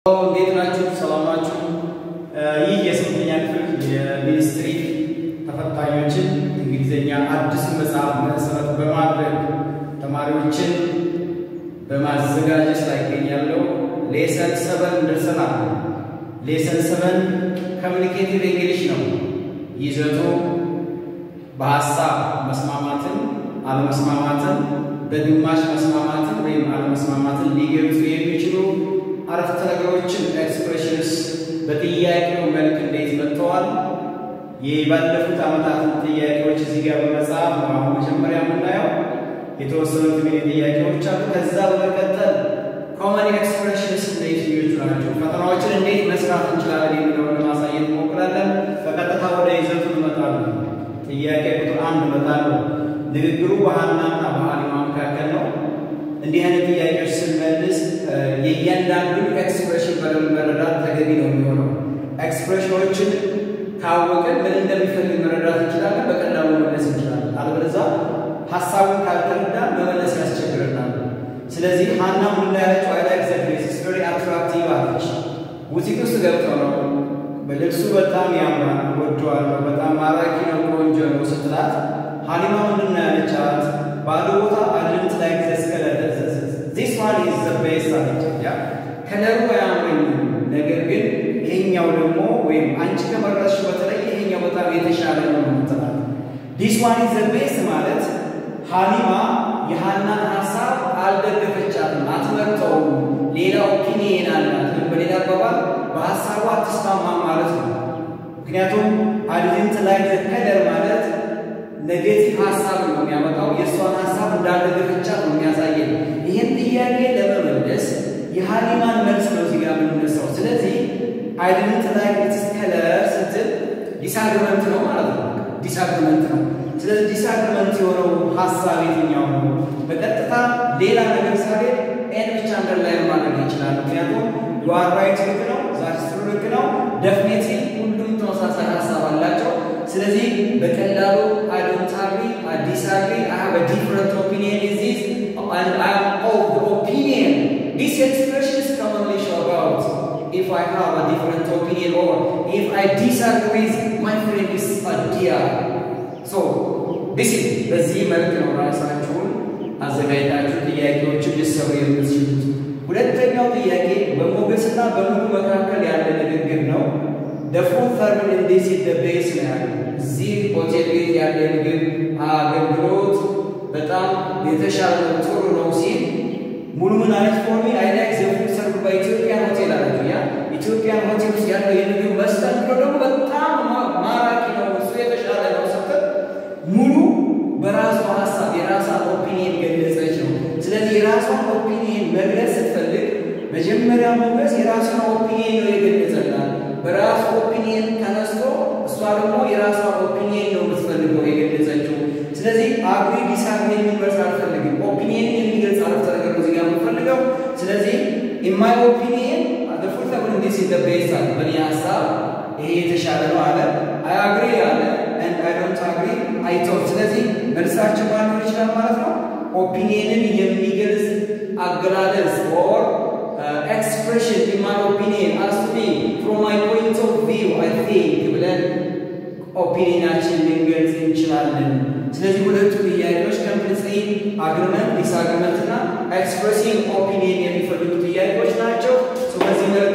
እንዴት ናችሁ? ሰላም ናችሁ? ይህ የስምንተኛ ክፍል የሚኒስትሪ ተፈታኞችን እንግሊዝኛ አዲስ መጽሐፍ መሰረት በማድረግ ተማሪዎችን በማዘጋጀት ላይ ይገኛለሁ። ሌሰን ሰበን ደርሰናል። ሌሰን ሰበን ኮሚኒኬቲቭ እንግሊሽ ነው። ይዘቱ በሀሳብ መስማማትን፣ አለመስማማትን፣ በግማሽ መስማማትን ወይም አለመስማማትን ሊገልጹ የሚችሉ አረፍተ ነገሮችን ኤክስፕሬሽንስ በጥያቄው መልክ እንዴት መጥተዋል? የባለፉት ዓመታትን ጥያቄዎች እዚህ ጋር በመጽሐፍ ነው አሁን መጀመሪያ የምናየው። የተወሰኑት እንግዲህ ጥያቄዎች አሉ። ከዛ በመቀጠል ኮመን ኤክስፕሬሽንስ የትኞቹ ናቸው፣ ፈተናዎችን እንዴት መስራት እንችላለን የሚለውን ለማሳየት እንሞክራለን። በቀጥታ ወደ ይዘቱ እንመጣለን። ጥያቄ ቁጥር አንድ እመጣለሁ። ንግግሩ በሀናና በሀሊማ መካከል ነው። እንዲህ አይነት ጥያቄዎች ስንመልስ የእያንዳንዱን ኤክስፕሬሽን በደንብ መረዳት ተገቢ ነው የሚሆነው። ኤክስፕሬሽኖችን ካወቅን ምን እንደሚፈልግ መረዳት እንችላለን፣ በቀላሉ መመለስ እንችላለን። አለበለዚያ ሀሳቡን ካልተረዳን መመለስ ያስቸግረናል። ስለዚህ ሀና ምን ያለችው አይ ላይክ ዘ ፕሌስ ኢትስ ቬሪ አትራክቲቭ አለች። ቡቲክ ውስጥ ገብተው ነው በልብሱ በጣም ያምራል፣ ወደዋለሁ፣ በጣም ማራኪ ነው፣ ቆንጆ ነው ስትላት ሀሊማ ምንድን ነው ያለቻት? ባዶ ቦታ አድንት ላይ ዘስ ከለር ዚስ ዋን ኢዝ ዘ ቤስት አለች። ያ ከለሩ አያምረኝም፣ ነገር ግን ይሄኛው ደግሞ ወይም አንቺ ከመረጥሽ በተለይ ይሄኛው በጣም የተሻለ ነው ምትላት። ዲስ ዋን ኢዝ ዘ ቤስት ማለት ሀሊማ የሀናን ሀሳብ አልደገፈቻትም፣ አትመርጠውም። ሌላ ኦፒኒየን አላት። በሌላ አባባል በሀሳቡ አትስማማም ማለት ነው። ምክንያቱም አድንት ላይ ዘ ከለር ማለት ኔጌቲቭ ሀሳብ ነው የሚያመጣው። የእሷን ሀሳብ እንዳልደገፈቻት ነው የሚያሳየን። ይህን ጥያቄ ለመመለስ የሀሊማን መልስ ነው እዚህ ጋር የምንነሳው። ስለዚህ አይደንት ላይ ኢትስ ከለር ስትል ዲስአግሪመንት ነው ማለት ነው። ዲስአግሪመንት ነው። ስለዚህ ዲስአግሪመንት የሆነው ሀሳብ የትኛው ነው? በቀጥታ ሌላ ነገር ሳሌ ኤን ብቻ አንደርላይን ማድረግ ይችላል። ምክንያቱም ዩአር ራይት ልክ ነው፣ ዛትስ ልክ ነው። ደፍኔትሊ ሁሉም ተመሳሳይ ሀሳብ አላቸው። ስለዚህ በቀላሉ አይ ዶንት አግሪ አይ ዲስአግሪ አይ ሃቭ አ ዲፍረንት ኦፒኒየን ኢዝ ዚስ and I am of the opinion this expression is commonly show about if I have a different opinion or if I disagree with my friend is a dear so this is በዚህ መልክ ነው ራሳችሁን አዘጋጅታችሁ ጥያቄዎችን ሊሰሩ የምትችሉት። ሁለተኛው ጥያቄ በሞገስና በሙሉ መካከል ያለ ንግግር ነው። ደፉን ተርምን እንዴት ሲደበይስ ነው ያለው። እዚህ ሆቴል ቤት ያለ ምግብ አገልግሎት በጣም የተሻለ ነው፣ ጥሩ ነው ሲል ሙሉ ምን አለች? ፎርሚ አይ ላይክ ዘ ፉድ ሰርቭ ባይ ኢትዮጵያን ሆቴል አለች። ያ ኢትዮጵያን ሆቴል ውስጥ ያለው የምግብ መስተንግዶ ደግሞ በጣም ማራኪ ነው፣ እሱ የተሻለ ነው ስትል ሙሉ በራሷ ሀሳብ የራሷን ኦፒኒየን ገለጸች ነው። ስለዚህ የራሷን ኦፒኒየን መግለጽ ስትፈልግ መጀመሪያ ሞገስ የራሷን ኦፒኒየን ነው የገለጸላት። በራሱ ኦፒኒየን ተነስቶ እሷ ደግሞ የራሷን ኦፒኒየን ነው የምትፈልገው የገለጸችው። ስለዚህ አግሪ ዲስአግሪ የሚል መልስ አልፈልግም። ኦፒኒየን የሚገልጽ አረፍተ ነገር ነው እዚህ ጋር የምፈልገው። ስለዚህ ኢማይ ኦፒኒየን አደፉት ተብሎ እንዴት ሲደበይስ አለ በእኔ ሀሳብ ይሄ የተሻለ ነው አለ። አይ አግሪ አለ ኤንድ አይ ዶንት አግሪ አይ ቶት። ስለዚህ መልሳችን ማኖር ይችላል ማለት ነው። ኦፒኒየንን የሚገልጽ አገላለጽ ኦር ኤክስፕሬሽን ኢን ማይ ኦፒኒየን አስ ቱ ሚ ፍሮም ማይ ፖይንት ኦፍ ቪው አይ ቲንክ ብለን ኦፒኒየናችን ልንገልጽ እንችላለን። ስለዚህ ሁለቱ ጥያቄዎች ኮምፕሊትሊ አግሪመንት ዲስአግሪመንት እና ኤክስፕሬሲንግ ኦፒኒየን የሚፈልጉ ጥያቄዎች ናቸው። በዚህ መልክ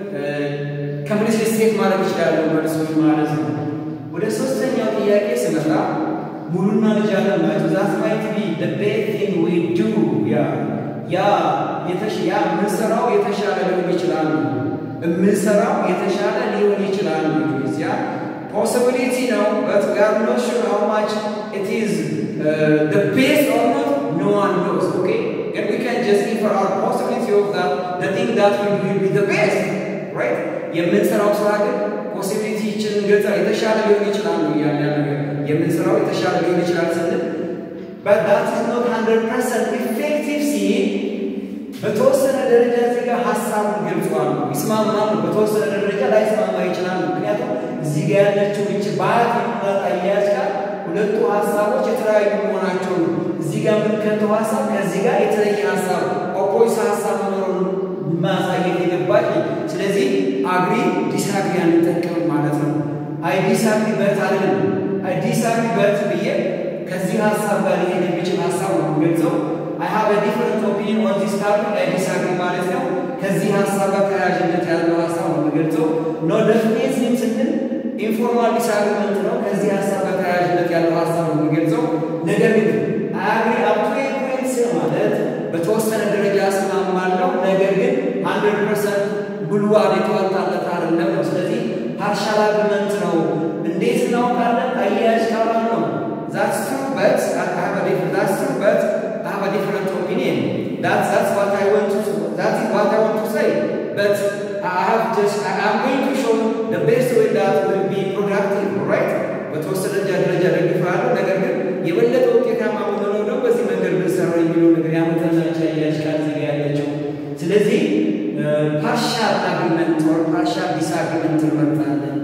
ኮምፕሊትሊ ስቴት ማድረግ ይችላሉ መልሶች ማለት ነው። ወደ ሶስተኛው ጥያቄ ስመጣ ሙሉና ልጅ አለም ናቸው። ዛት ማይት ቢ the best thing we do ያ ያ የተሽ ያ የምንሰራው የተሻለ ሊሆን ይችላል። የምንሰራው የተሻለ ሊሆን ይችላል። ያ possibility ነው but we are not sure how much it is uh, the best or not no one knows okay and we can just infer our possibility of that the thing that will, will be the best right የምንሰራው ስራ ግን ፖሲቢሊቲ ይችን ገጻ የተሻለ ሊሆን ይችላል ነው እያለ ነገር የምንሰራው የተሻለ ሊሆን ይችላል ስንል but that is not 100% effective ሲል በተወሰነ ደረጃ እዚህ ጋር ሀሳቡን ገልጿል። ይስማማሉ፣ በተወሰነ ደረጃ ላይስማማ ይችላል። ምክንያቱም እዚህ ጋር ያለችው ይች በአት የሚላት አያያዝ ጋር ሁለቱ ሀሳቦች የተለያዩ መሆናቸው ነው። እዚህ ጋር የምንከተው ሀሳብ ከዚህ ጋር የተለየ ሀሳብ ኦፖዚት ሀሳብ መኖሩን ማሳየት የገባች አግሪ ዲስአግሪ አንጠቀምም ማለት ነው። አይ ዲስአግሪ በት አይደለም። አይ ዲስአግሪ በት ብዬ ከዚህ ሀሳብ ጋር ሊሄድ የሚችል ሀሳብ ነው የምገልጸው። አይ ሃቭ አ ዲፈረንት ኦፒኒየን ኦን ዲስ ታፒክ አይ ዲስአግሪ ማለት ነው። ከዚህ ሀሳብ ጋር ተያያዥነት ያለው ሀሳብ ነው የምገልጸው። ኖ ዴፊኒሽን ስንል ኢንፎርማል ዲስአግሪመንት ነው። ከዚህ ሀሳብ ጋር ተያያዥነት ያለው ሀሳብ ነው የምገልጸው። ነገር ግን አይ አግሪ አፕ ቱ ኤ ፖይንት ማለት በተወሰነ ደረጃ እስማማለሁ፣ ነገር ግን ሀንድረድ ፐርሰንት ብሉ የተዋጣለት አይደለም ነው። ስለዚህ ፓርሻል አግሪመንት ነው። እንዴት እናውቃለን? አያያዥ ቃላት ነው። ዛትስ ትሩ በት ዛትስ ትሩ በት I have a different opinion. That's that's what I want to that is what I want to say. But I have just I am going to show the best way that will be productive, right? በተወሰነ ደረጃ ደግፋለሁ። ነገር ግን የበለጠ ውጤታማ የምንሆነው ደግሞ በዚህ መንገድ ብንሰራው የሚለው ነገር ያመጣላች አያያዥ ቃል እዚህ ጋር ያለችው። ስለዚህ ፓርሻል አግሪመንት ወር ፓርሻል ዲስአግሪመንት እንመርጣለን።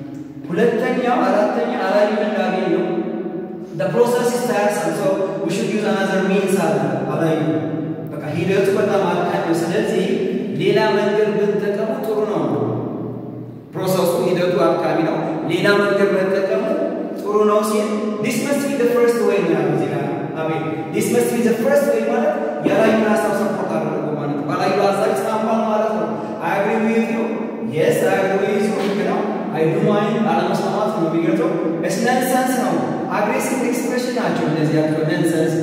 ሁለተኛው አራተኛ አላዩ እንዳገኝ ነው the process is tiresome so we should use another means አለ አላዩ በቃ ሂደቱ በጣም አድካሚ ነው። ስለዚህ ሌላ መንገድ ብንጠቀሙ ጥሩ ነው። ፕሮሰሱ ሂደቱ አድካሚ ነው። ሌላ መንገድ መጠቀሙ ጥሩ ነው ሲል this must be the first way ነው ያለው እዚህ ጋር አቤት this must be the first way ማለት ያላዩን ሀሳብ ሰፖርት አደረገ ማለት ነው። ባላዩ ሀሳብ ይስማማል ማለት ነው። I agree with you yes I agree with you ልክ ነው። I do mind አለመስማማት ነው የሚገልጸው it's nonsense ነው። አግሬሲቭ ኤክስፕሬሽን ናቸው እነዚህ ያቸው ነንሰንስ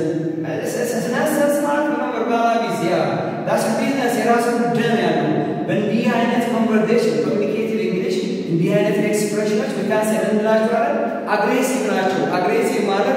ነንሰንስ ማለት ነው። ቨርባላቢዝ ያ ዳስ ቢዝነስ የራሱ ደም ያለው በእንዲህ አይነት ኮንቨርሴሽን ኮሚኒኬቲቭ እንግሊሽ እንዲህ አይነት ኤክስፕሬሽኖች መካንሰል እንላቸዋለን። አግሬሲቭ ናቸው። አግሬሲቭ ማለት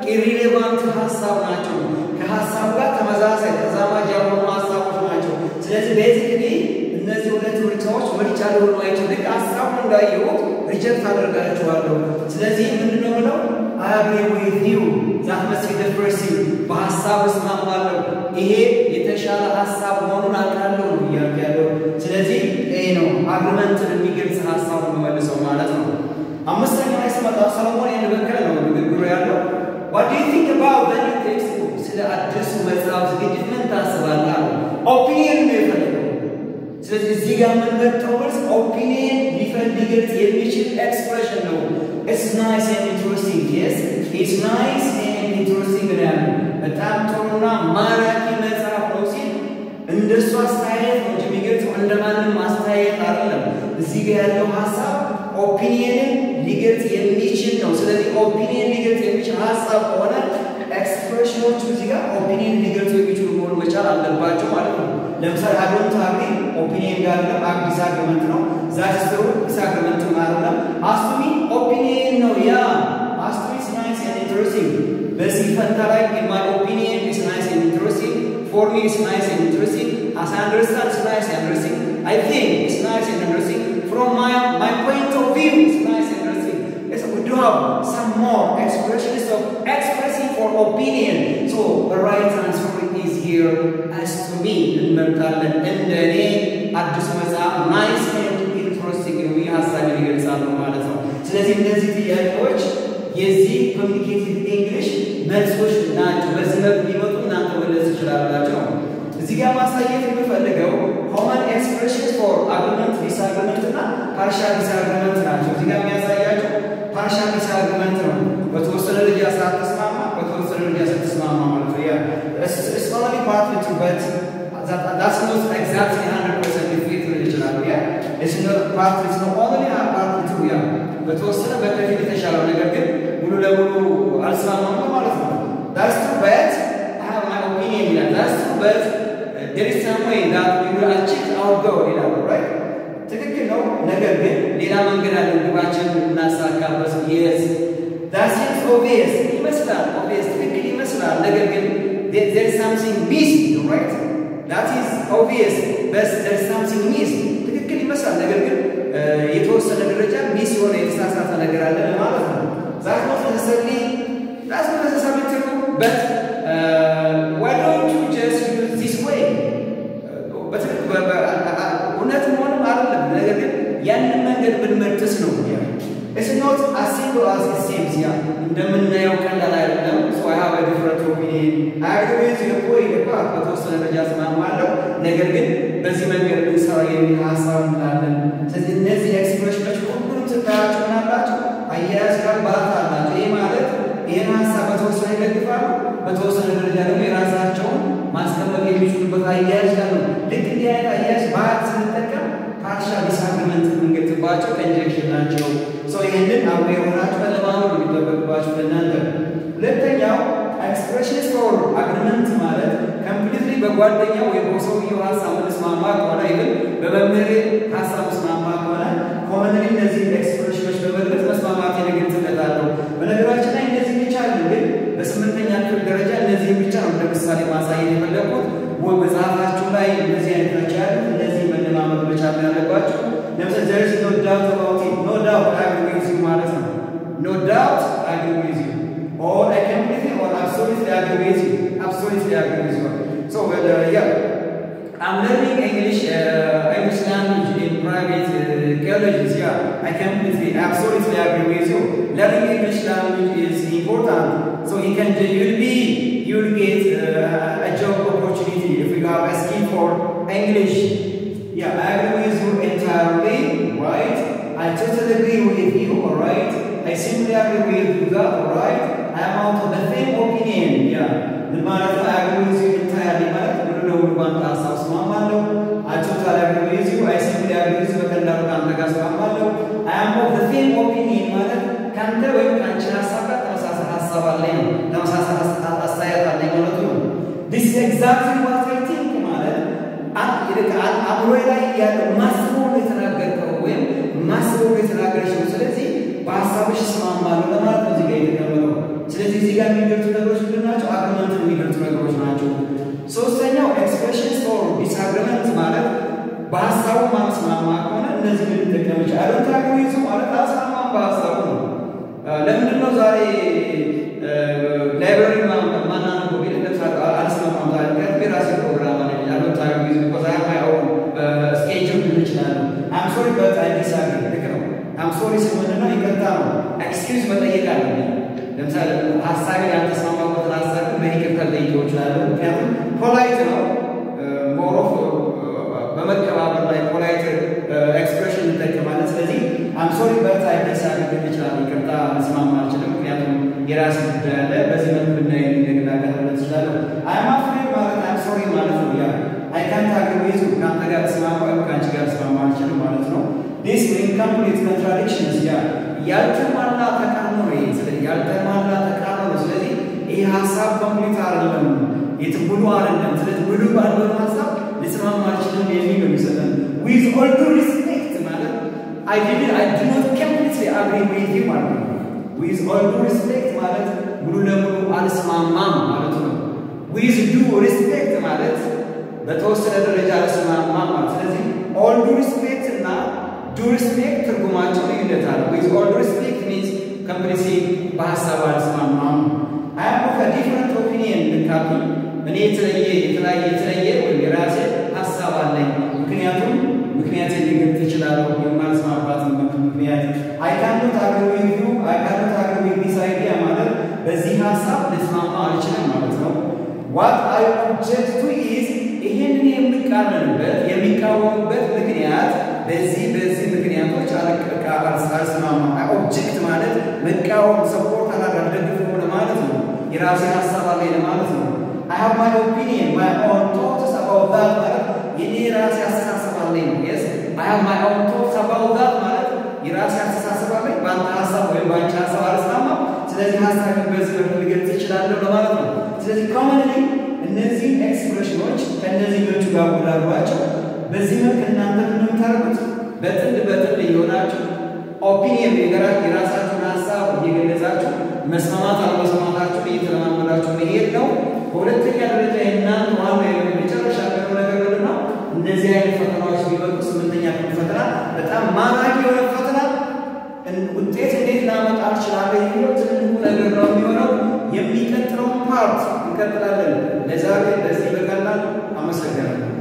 ኢሪሌቫንት ሀሳብ ናቸው። ከሀሳብ ጋር ተመሳሳይ ተዛማጅ ያልሆኑ ሀሳቦች ናቸው። ስለዚህ ቤዚክሊ እነዚህ ሁለት ምርጫዎች ምርጫ ሊሆኑ አይችል ልክ ሀሳቡን እንዳየሁት ሪጀክት አደርጋቸዋለሁ። ስለዚህ ምንድነው ብለው አይ አግሪ ዊዝ ዩ ዛት መስት ቢ ዘ ፈርስት ቲንግ በሀሳብ እስማማለሁ። ይሄ የተሻለ ሀሳብ መሆኑን አውቃለሁ ነው እያልኩ ያለው። ስለዚህ ይሄ ነው አግሪመንትን የሚገልጽ ሀሳብ የምመልሰው ማለት ነው። አምስተኛው ላይ ስመጣ ሰለሞን ይህን በከለ ነው ንግግሩ ያለው ዋት ዱ ዩ ቲንክ አባውት ዘ ኒው ቴክስት ቡክ ስለ አዲሱ መጽሐፍ ዝግጅት ምን ታስባለህ አለ። ኦፒኒየን ነው የፈለገው። ስለዚህ እዚህ ጋር የምንመጣው መልስ ኦፒኒየን ሊገልጽ የሚችል ኤክስፕሬሽን ነው። ኢትስ ናይስ ኤንድ ኢንትረስቲንግ የስ ኢትስ ናይስ ኤንድ ኢንትረስቲንግ ነው ያለው። በጣም ጥሩና ማራኪ መጽሐፍ ነው ሲል እንደሱ አስተያየት ነው እንጂ የሚገልጸው እንደማንም አስተያየት አይደለም። እዚህ ጋር ያለው ሀሳብ ኦፒኒየንን ሊገልጽ የሚችል ነው። ስለዚህ ኦፒኒየን ሊገልጽ የሚችል ሀሳብ ከሆነ ኤክስፕሬሽኖቹ እዚህ ጋር ኦፒኒየን ሊገልጹ የሚችሉ መሆኑ መቻል አለባቸው ማለት ነው። ለምሳሌ አዶንት አግሪ ኦፒኒየን ጋር አግ ዲስአግሪመንት ነው። ዛት ስትሩ ዲስአግሪመንት ማለት ነው። አስቱሚ ኦፒኒየን ነው ያ አስቱሚ ኢዝ ናይስ ኤንድ ኢንትረስቲንግ በዚህ ፈንታ ላይ ማይ ኦፒኒየን ኢዝ ናይስ ኤንድ ኢንትረስቲንግ ፎር ሚ ኢዝ ናይስ ኤንድ ኢንትረስቲንግ አስ አይ አንደርስታንድ ኢዝ ናይስ ኤንድ ኢንትረስቲንግ አይ ቲንክ ኢዝ ናይስ ኤንድ ኢንትረስቲንግ ፍሮም ማይ ማይ ፖይንት ኦፍ ቪው ኢዝ ናይስ ኤንድ ኢንትረስቲንግ Yes, we do have some more expressions of expressing for opinion. So the right answer is here as to me. እንመርጣለን እንደ እኔ አዲሱ መጽሐፍ ናይስ ኤንድ ኢንትረስቲንግ ነው ይህ ሀሳብን ይገልጻሉ ማለት ነው። ስለዚህ እነዚህ ጥያቄዎች የዚህ ኮሚኒኬቲቭ ኢንግሊሽ መልሶች ናቸው። በዚህ መልክ ሊመጡ እናንተ መለስ ትችላላቸው። እዚህ ጋር ማሳየት የምፈልገው ኮመን ኤክስፕሬሽንስ ፎር አግሪመንት ዲስአግሪመንት እና ፓርሻል ዲስአግሪመንት ናቸው። እዚህ ጋር የሚያሳያቸው ፓርሻል ዲስአግሪመንት ነው። በተወሰነ ደረጃ ሳትስማማ በተወሰነ ደረጃ ስትስማማ ማለት ነው። ያ ኢትስ ኦንሊ ፓርት ቱ በት ዳትስ ኖት ኤግዛክትሊ 100% ፊት ሊል ይችላል። ያ ኢትስ ኖት ፓርት ኢትስ ኖት ኦንሊ ፓርት ቱ ያ በተወሰነ በከፊል የተሻለው ነገር ግን ሙሉ ለሙሉ አልስማማም ማለት ነው። ዳትስ ትሩ በት አይ ሃቭ ማይ ኦፒኒየን ይላል። ዳትስ ትሩ በት there is some way that we will achieve our goal ይላሉ right ትክክል ነው። ነገር ግን ሌላ መንገድ አለ ግባችን እናሳካበት። የስ that seems obvious ይመስላል obvious ትክክል ይመስላል። ነገር ግን there is something missing right that is obvious but there is something missing ትክክል ይመስላል። ነገር ግን የተወሰነ ደረጃ ሚስ የሆነ የተሳሳተ ነገር አለ ማለት ነው። that not necessarily that's not necessarily true but uh, why don't you just use this way እውነት መሆንም አይደለም። ነገር ግን ያንን መንገድ ብንመርጥስ ነው ኢትስ ኖት አስ ሲምፕል አስ ኢት ሲምስ ያ እንደምናየው ቀላል አይደለም። ሶ አይ ሃቭ አ ዲፍረንት ኦፒኒየን አይ አግሪ ዊዝ ዩ ወይ ፓርት በተወሰነ ደረጃ እስማማለሁ፣ ነገር ግን በዚህ መንገድ ብንሰራ የሚል ሀሳብ እንላለን። ስለዚህ እነዚህ ኤክስፕሬሽኖች ሁሉም ስታያቸው ምናላቸው አያያዝ ጋር ባት አላቸው። ይህ ማለት ይህን ሀሳብ በተወሰነ ይደግፋሉ፣ በተወሰነ ደረጃ ደግሞ የራሳቸውን ማስቀመጥ የሚችሉበት አያያዝ ጋር ነው። ልክ እንዲህ አይነት አያያዝ ባት ስንጠቀም ፓርሻል ዲስአግሪመንት የምንገልጽባቸው ኮንጀክሽን ናቸው። ሰው ይህንን አብሮ የሆናችሁ መለማመድ የሚጠበቅባችሁ ለእናንተ። ሁለተኛው ኤክስፕሬሽንስ ፎር አግሪመንት ማለት ኮምፕሊትሊ በጓደኛው ወይም በሰውየው ሀሳብ ምስማማ ከሆነ ይህን በመምህሬ ሀሳብ ምስማማ ከሆነ ኮመንሊ እነዚህ ኤክስፕሬሽኖች በመግለጽ መስማማት እገልጽለታለሁ። በነገራችን ላይ እነዚህ ብቻ አለ ግን በስምንተኛ ክፍል ደረጃ እነዚህ ብቻ ነው ለምሳሌ ማሳየት የፈለግኩት። ወይ መጽሐፋችሁ ላይ እነዚህ አይነት ናቸው ያሉት። እነዚህ መለማመድ መቻል ያለባቸው ለምሳሌ ዘር ኢዝ ኖ ዳውት አባውት ኢት ኖ ዳውት አይ አግሪ ዊዝ ዩ ማለት ነው። ኖ ዳውት አይ አግሪ ዊዝ ዩ ኦር አይ ኮምፕሊትሊ ኦር አብሶሉትሊ አግሪ ዊዝ ዩ አብሶሉትሊ አግሪ ዊዝ ዩ ሶ ያ I'm learning English, uh, English language in private uh, colleges. Yeah, I completely, absolutely agree with you. Learning English language is important. So you can, you'll be, you'll get uh, a job opportunity if you have a skill for English. Yeah, I agree with you entirely, right? I totally agree with you, alright? I simply agree with you that, alright? I am out of the same opinion, yeah. ምን ማለት ነው? I agree with you entirely ማለት ሙሉ ለሙሉ ባንተ ሀሳብ እስማማለሁ። I totally agree with you. I simply agree with you በቀላሉ ከአንተ ጋር እስማማለሁ። I am of the same opinion ማለት ከአንተ ወይም ከአንቺ ሀሳብ ጋር ተመሳሳይ ሀሳብ አለኝ ነው። ተመሳሳይ አስተያየት አለኝ ማለቱ ነው። This is exactly what I think ማለት አእምሮ ላይ ያለው ማስበው የተናገርከው ወይም ማስበው የተናገረች ነው። ስለዚህ በሀሳብሽ እስማማለሁ ለማለት ነው እዚህ ጋር የተቀመጠው። ስለዚህ እዚህ ጋር የሚገልጹ ነገሮች ምንድን ናቸው? አግሪመንት የሚገልጹ ነገሮች ናቸው። ሶስተኛው ኤክስፕሬሽንስ ፎር ዲስአግሪመንት ማለት በሀሳቡ ማስማማ ከሆነ እነዚህ ልንጠቀም ይችላል። አዶንት አግሪ ዊዝ ማለት አልስማማም በሀሳቡ ነው። ለምንድን ነው ዛሬ ላይብራሪ ማናነበው ቢል ለምሳሌ አልስማማም ዛሬ ምክንያቱም የራሴ ፕሮግራም አለ አዶንት አግሪ ዊዝ ቢኮዝ አይ ማይ ኦውን ስኬጁል ልን ይችላሉ። አም ሶሪ በት አይ ዲስአግሪ ልክ ነው። አም ሶሪ ስል ምንድን ነው? ይቅርታ ነው። ኤክስኪውዝ መጠየቅ አለብኝ። ለምሳሌ ሀሳቤን ያልተስማማበትን ሀሳብ በይቅርታ ልጠይቀው እችላለሁ። ምክንያቱም ፖላይት ነው ሞሮፍ በመከባበር ላይ ፖላይት ኤክስፕሬሽን እንጠቀማለን። ስለዚህ አምሶሪ በት አይ ዲስአግሪ ይችላል። ይቅርታ መስማማ አልችልም፣ ምክንያቱም የራስ ጉዳይ አለ። በዚህ መልክ ብናይ እንደግናገር ማለት እችላለሁ። አይም አፍሬድ ማለት አይም ሶሪ ማለት ነው። ያ አይ ካንት አግሪ ዊዝ ከአንተ ጋር ተስማማ ወይም ከአንቺ ጋር ተስማማ አልችልም ማለት ነው። ዲስ ኢንኮምፕሊት ኮንትራዲክሽንስ ያ ያልተሟላ ተቃርኖ ነው። ይሄ ስለዚህ ያልተሟላ ተቃርኖ ነው። ስለዚህ ይህ ሀሳብ ኮምፕሊት አይደለም፣ የት ብሉ አይደለም። ስለዚህ ብሉ ባልሆነ ሀሳብ ልስማማ አልችልም የሚል ነው የሚሰጠን። ዊዝ ኦል ዱ ሪስፔክት ማለት አይ ዲድ አይ ዱ ኖት ኮምፕሊትሊ አግሪ ዊዝ ዩ ማለት ነው። ዊዝ ኦል ዱ ሪስፔክት ማለት ሙሉ ለሙሉ አልስማማም ማለት ነው። ዊዝ ዱ ሪስፔክት ማለት በተወሰነ ደረጃ አልስማማም ማለት ስለዚህ ኦል ዱ ሪስፔክት እና ዱ ሪስፔክት ትርጉማቸው ልዩነት አለ። ዊዝ ኦል ሪስፔክት ሚንስ ኮምፕሊትሊ በሀሳብ አልስማማም። አይ አም ኦፍ ዲፍረንት ኦፒኒየን ልካቱ እኔ የተለየ የተለያየ የተለየ ወይም የራሴ ሀሳብ አለኝ። ምክንያቱም ምክንያት ሊገልጽ ይችላለሁ የማልስማማበት ምክንያት አይ ካኖት አግሪ ዊዝ ዩ አይ ካኖት አግሪ ዊዝ ዲስ አይዲያ ማለት በዚህ ሀሳብ ልስማማ አልችልም ማለት ነው። ዋት አይ ኦብጀክት ቱ ኢዝ ይህንን የሚቃረንበት የሚቃወሙበት ምክንያት በዚህ በዚህ ምክንያቶች አልስማማ። ኦብጀክት ማለት መቃወም፣ ሰፖርት አላደርግ ደግፎ ለማለት ነው። የራሴ ሀሳብ አለኝ ለማለት ነው። አይ ሃቭ ማይ ኦፒኒየን ማይ ኦን ቶትስ አባውት ዛት ማለት የኔ የራሴ አስተሳሰብ አለኝ ነው። የስ አይ ሃቭ ማይ ኦን ቶትስ አባውት ዛት ማለት የራሴ አስተሳሰብ አለኝ፣ በአንተ ሀሳብ ወይም በአንቺ ሀሳብ አልስማማም። ስለዚህ ሀሳብን በዚህ መልኩ ልገልጽ ይችላለሁ ለማለት ነው። ስለዚህ ኮመንሊ እነዚህ ኤክስፕሬሽኖች ከእነዚህኞቹ ጋር ጉዳሏቸው በዚህ መልክ እናንተ የምታደርጉት በጥንድ በጥንድ እየሆናችሁ ኦፒኒየን የራሳችሁን ሀሳብ እየገለጻችሁ መስማማት አለመስማማታችሁን እየተለማመዳችሁ መሄድ ነው። በሁለተኛ ደረጃ የእናንተ ዋና የመጨረሻ ያለው ነገር ምንድን ነው? እነዚህ አይነት ፈተናዎች ቢመጡ ስምንተኛ ክፍል ፈተና በጣም ማራኪ የሆነ ፈተና ውጤት እንዴት ላመጣ እችላለሁ የሚለው ትልቁ ነገር ነው የሚሆነው። የሚቀጥለውን ፓርት እንቀጥላለን። ለዛሬ በዚህ በቀላል አመሰግናለሁ።